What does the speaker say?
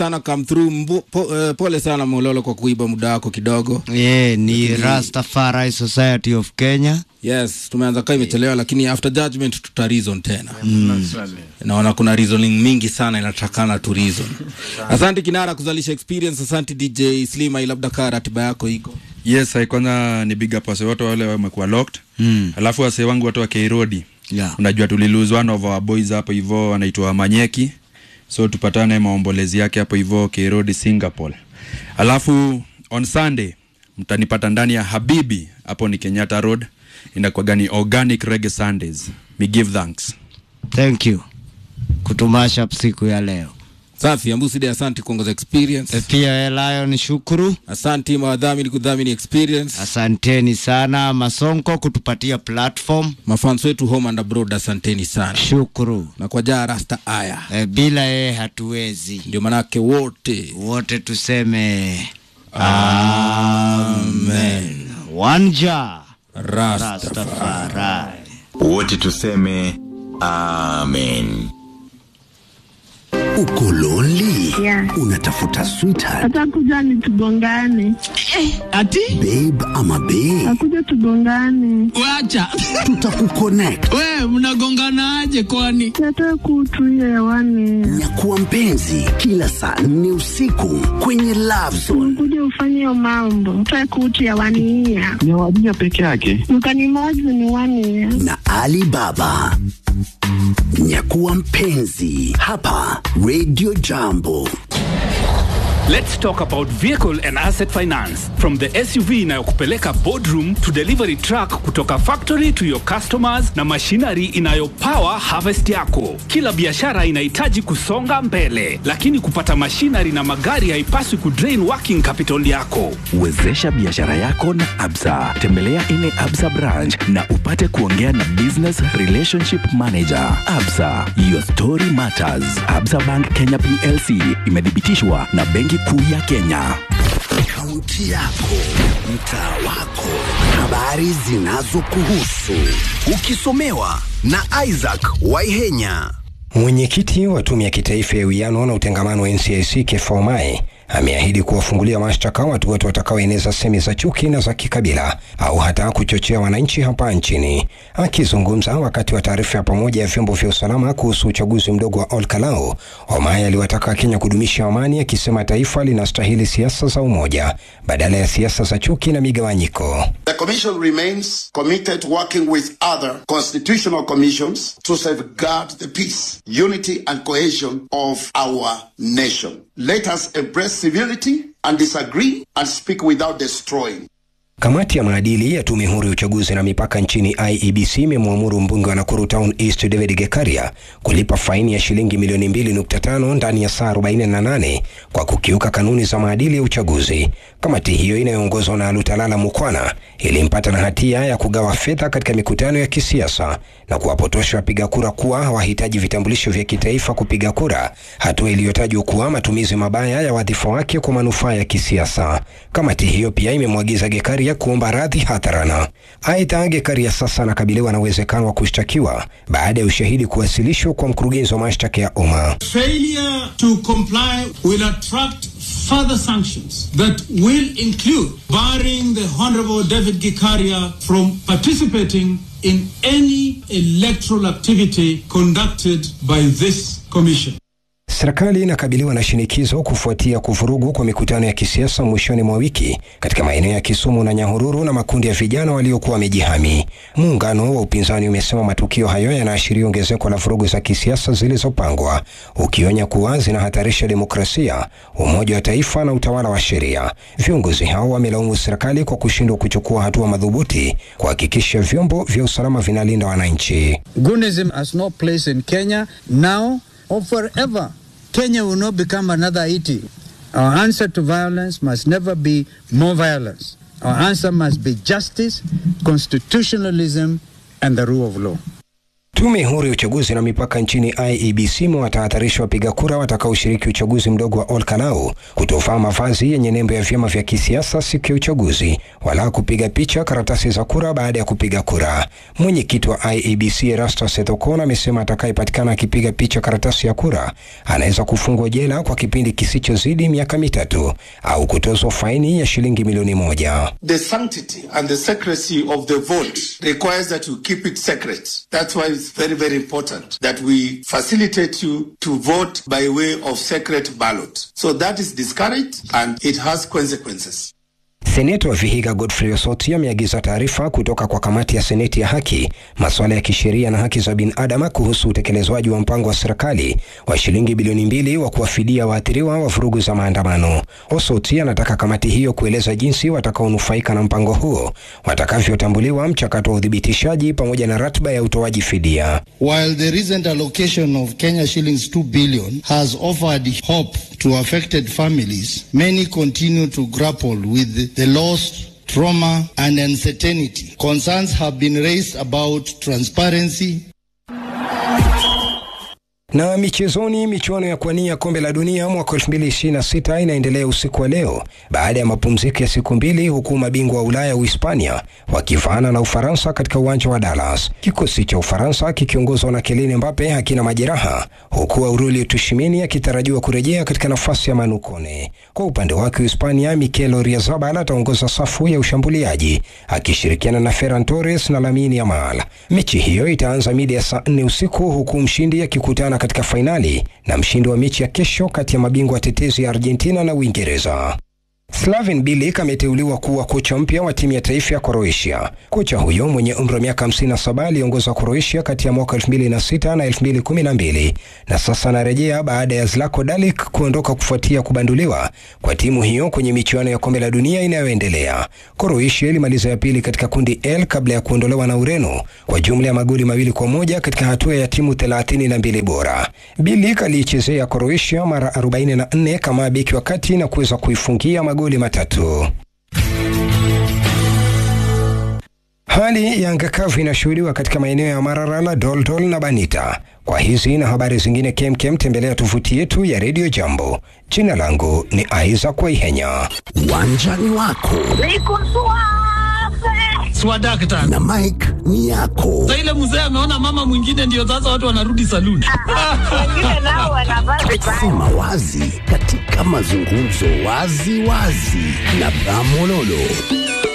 sana come through. Mbo, po, uh, pole sana Mololo kwa kuiba muda wako kidogo. Yeah, ni Rastafari Society of Kenya. Yes, tumeanza kaa imechelewa, lakini after judgment tuta reason tena. Naona kuna reasoning mingi sana inatakana tu reason. Asante Kinara kuzalisha experience. Asante DJ Slima, labda kaa ratiba yako iko Yes, I kwanza ni big up wase wote wale wamekuwa locked. Mm. Alafu wase wangu watu wa Kairodi. Yeah. Unajua tulilose one of our boys hapo hivyo anaitwa Manyeki. So tupatane maombolezi yake hapo hivyo Kairodi Singapore. Alafu on Sunday mtanipata ndani ya Habibi hapo ni Kenyatta Road. Inakuwa gani organic reggae Sundays. Me give thanks. Thank you kutumasha siku ya leo. safi. Ambuside, asante kuongoza experience. E, Pia Lion shukuru, Asante mawadhamini kudhamini experience. asanteni sana Masonko kutupatia platform, Mafans wetu home and abroad, asanteni sana. shukuru. Na kwa jaa rasta aya, E, bila yeye hatuwezi. ndio manake wote Wote tuseme amen. Wanja rasta Rastafari. wote tuseme amen Uko lonely? Yeah. Unatafuta sweetheart, atakuja ni tugongane, Ati babe ama bae? akuja tugongane, wacha Tutakuconnect. we mnagonganaje kwani? nataka kutuia hewani, Nyakuwa mpenzi kila saa nne usiku kwenye Love Zone. kuja ufanye hiyo mambo, nataka kutu hewani ya ni wadija peke yake. mkanimozi ni wani ya na Ali Baba. Nyakuwa mpenzi hapa Radio Jambo. Let's talk about vehicle and asset finance. From the SUV inayokupeleka boardroom to delivery truck kutoka factory to your customers na machinery inayopower harvest yako. Kila biashara inahitaji kusonga mbele, lakini kupata machinery na magari haipaswi kudrain working capital yako. Wezesha biashara yako na Absa. Tembelea ile Absa branch na upate kuongea na business relationship manager. Absa, your story matters. Absa Bank Kenya PLC imethibitishwa na Benki Kuu ya Kenya. Kaunti yako, mtaa wako, habari zinazokuhusu, ukisomewa na Isaac Waihenya. Mwenyekiti wa Tume ya Kitaifa ya Uwiano na Utengamano wa NCIC Kefau Mae ameahidi kuwafungulia mashtaka watu wote watakaoeneza semi za chuki na za kikabila au hata kuchochea wananchi hapa nchini. Akizungumza wakati wa taarifa ya pamoja ya vyombo vya usalama kuhusu uchaguzi mdogo wa Olkalau, Omae aliwataka Kenya kudumisha amani, akisema taifa linastahili siasa za umoja badala ya siasa za chuki na migawanyiko. The Commission remains committed working with other constitutional commissions to safeguard the peace, unity, and cohesion of our nation. Let us embrace civility and disagree and speak without destroying. Kamati ya maadili ya tume huru ya uchaguzi na mipaka nchini IEBC imemwamuru mbunge wa Nakuru Town East David Gekaria kulipa faini ya shilingi milioni 2.5 ndani ya saa 48 kwa kukiuka kanuni za maadili ya uchaguzi. Kamati hiyo inayoongozwa na Lutalala Mukwana ilimpata na hatia ya kugawa fedha katika mikutano ya kisiasa na kuwapotosha wapiga kura kuwa hawahitaji vitambulisho vya kitaifa kupiga kura, hatua iliyotajwa kuwa matumizi mabaya ya wadhifa wake kwa manufaa ya kisiasa. Kamati hiyo pia imemwagiza Gekaria kuomba radhi hadharana. Aidha, Gekaria sasa anakabiliwa na uwezekano wa kushtakiwa baada ya ushahidi kuwasilishwa kwa mkurugenzi wa mashtaka ya umma. Failure to comply will attract further sanctions that will include barring the Honorable David Gikaria from participating in any electoral activity conducted by this commission. Serikali inakabiliwa na shinikizo kufuatia kuvurugu kwa mikutano ya kisiasa mwishoni mwa wiki katika maeneo ya Kisumu na Nyahururu na makundi ya vijana waliokuwa wamejihami. Muungano wa upinzani umesema matukio hayo yanaashiria ongezeko la vurugu za kisiasa zilizopangwa, ukionya kuwa zinahatarisha demokrasia, umoja wa taifa na utawala wa sheria. Viongozi hao wamelaumu serikali kwa kushindwa kuchukua hatua madhubuti kuhakikisha vyombo vya usalama vinalinda wananchi. Gunism has no place in Kenya now or forever. Kenya will not become another Haiti. Our answer to violence must never be more violence. Our answer must be justice, constitutionalism, and the rule of law. Tume huru ya uchaguzi na mipaka nchini IEBC imewatahadharisha wapiga kura watakaoshiriki uchaguzi mdogo wa Olkalau kutovaa mavazi yenye nembo ya vyama vya kisiasa siku ya uchaguzi wala kupiga picha karatasi za kura baada ya kupiga kura. Mwenyekiti wa IEBC Erastus Ethekon amesema atakayepatikana akipiga picha karatasi ya kura anaweza kufungwa jela kwa kipindi kisichozidi miaka mitatu au kutozwa faini ya shilingi milioni moja. The sanctity and the secrecy of the vote requires that you keep it secret. That's why it's very, very important that we facilitate you to vote by way of secret ballot. So that is discouraged and it has consequences. Seneta wa Vihiga Godfrey Osoti ameagiza taarifa kutoka kwa kamati ya seneti ya haki, masuala ya kisheria na haki za binadamu kuhusu utekelezwaji wa mpango wa serikali wa shilingi bilioni mbili wa kuwafidia waathiriwa wa vurugu za maandamano. Osoti anataka kamati hiyo kueleza jinsi watakaonufaika na mpango huo watakavyotambuliwa, mchakato wa uthibitishaji pamoja na ratiba ya utoaji fidia. While the recent allocation of Kenya shillings 2 billion has offered hope to affected families, many continue to grapple with the loss, trauma, and uncertainty. Concerns have been raised about transparency, Na michezoni, michuano ya kuwania kombe la dunia mwaka 2026 inaendelea usiku wa leo baada ya mapumziko ya siku mbili, huku mabingwa wa Ulaya Uhispania wakivaana na Ufaransa katika uwanja wa Dallas. Kikosi cha Ufaransa kikiongozwa na Kylian Mbappe hakina majeraha, huku Aurelio Tchouameni akitarajiwa kurejea katika nafasi ya Manu Kone. Kwa upande wake Uhispania, Mikel Oyarzabal ataongoza safu ya ushambuliaji akishirikiana na Ferran Torres na Lamine Yamal. Mechi hiyo itaanza mida ya saa nne usiku huku mshindi akikutana katika fainali na mshindi wa mechi ya kesho kati ya mabingwa tetezi ya Argentina na Uingereza. Slaven Bilic ameteuliwa kuwa kocha mpya wa timu ya taifa ya Croatia. Kocha huyo mwenye umri wa miaka 57 aliongoza Croatia kati ya mwaka 2006 na 2012 na sasa anarejea baada ya Zlatko Dalic kuondoka kufuatia kubanduliwa kwa timu hiyo kwenye michuano ya kombe la dunia inayoendelea. Croatia ilimaliza ya pili katika kundi L kabla ya kuondolewa na Ureno kwa jumla ya magoli mawili kwa moja katika hatua ya timu 32 bora. Bilic aliichezea Croatia mara 44 kama beki wa kati na kuweza kuifungia magoli matatu. Hali ya anga kavu inashuhudiwa katika maeneo ya Mararala, Doldol na Banita. Kwa hizi na habari zingine kemkem, tembelea tovuti yetu ya Radio Jambo. Jina langu ni Isaac Waihenya. Uwanjani wako Swadakta. na Mike ni yako. Sasa ile mzee ameona mama mwingine ndio sasa watu wanarudi saluni. Sema wazi katika mazungumzo wazi wazi na Bramololo.